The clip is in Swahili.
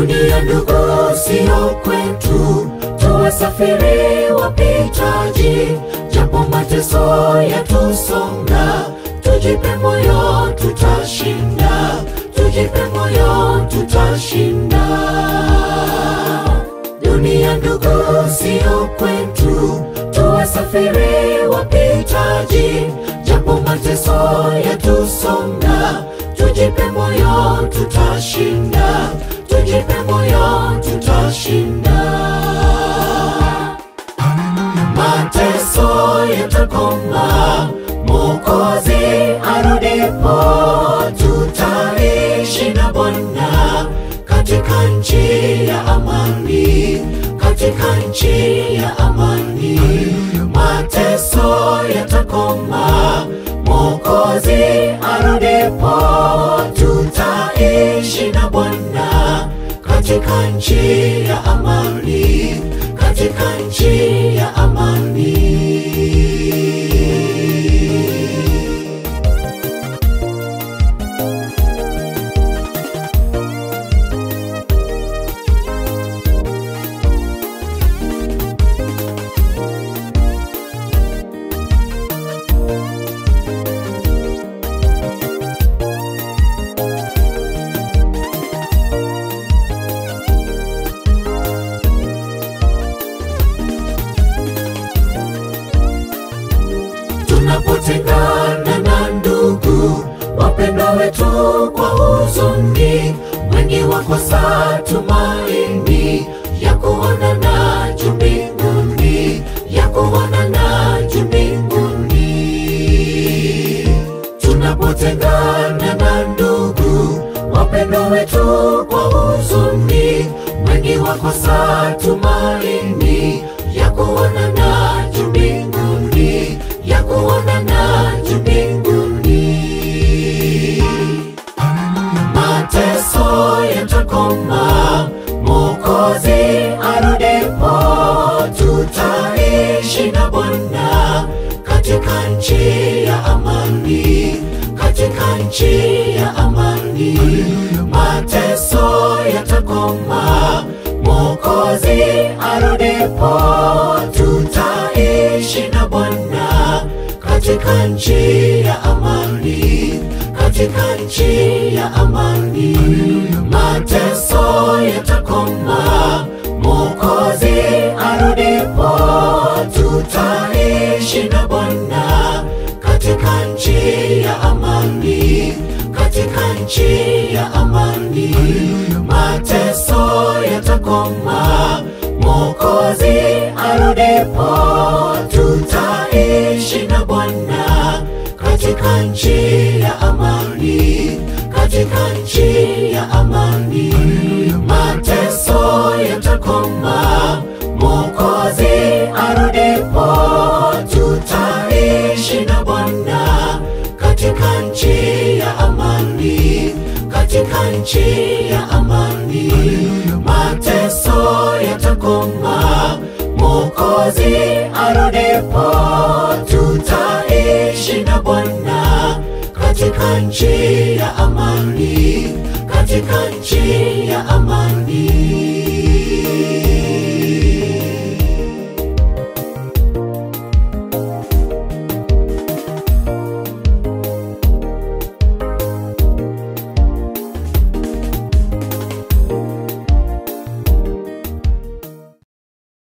Dunia ndugu, sio kwetu, tuwasafiri wapitaji, japo mateso yatusonga, tujipe moyo, tutashinda, tujipe moyo, tutashinda. Dunia ndugu, sio kwetu, tuwasafiri wapitaji, japo mateso yatusonga, tujipe moyo, tutashinda, tujipe moyo, tutashinda. Mateso yatakoma, Mwokozi arudipo, tutaishi na Bwana katika nchi ya amani, katika nchi ya amani. Mateso yatakoma, Mwokozi arudipo, tutaishi na Bwana katika nchi ya amani, katika nchi ya amani. tunapotengana na ndugu wapendwa wetu kwa huzuni, wengi wakosa tumaini ya kuonana juu mbinguni, ya kuonana juu mbinguni. Tunapotengana na ndugu wapendwa wetu kwa huzuni, wengi wakosa tumaini ya kuonana juu mbinguni, ya kuonana juu mbinguni. Mateso yatakoma, Mwokozi arudipo, tutaishi na Bwana katika nchi ya amani, katika nchi ya amani. Mateso yatakoma, Mwokozi arudipo, tutaishi na Bwana katika nchi ya amani, katika nchi ya amani. Mateso yatakoma, Mwokozi arudipo, tutaishi na Bwana katika nchi ya amani, katika nchi ya amani. Mateso yatakoma, Mwokozi arudipo, tutaishi na Bwana katika nchi ya amani, katika nchi ya amani. Mateso yatakoma, Mwokozi arudipo, tutaishi na Bwana katika nchi ya amani, katika nchi ya amani. Mateso yatakoma, Mwokozi arudipo, tutaishi na Bwana katika nchi ya amani, katika nchi ya amani.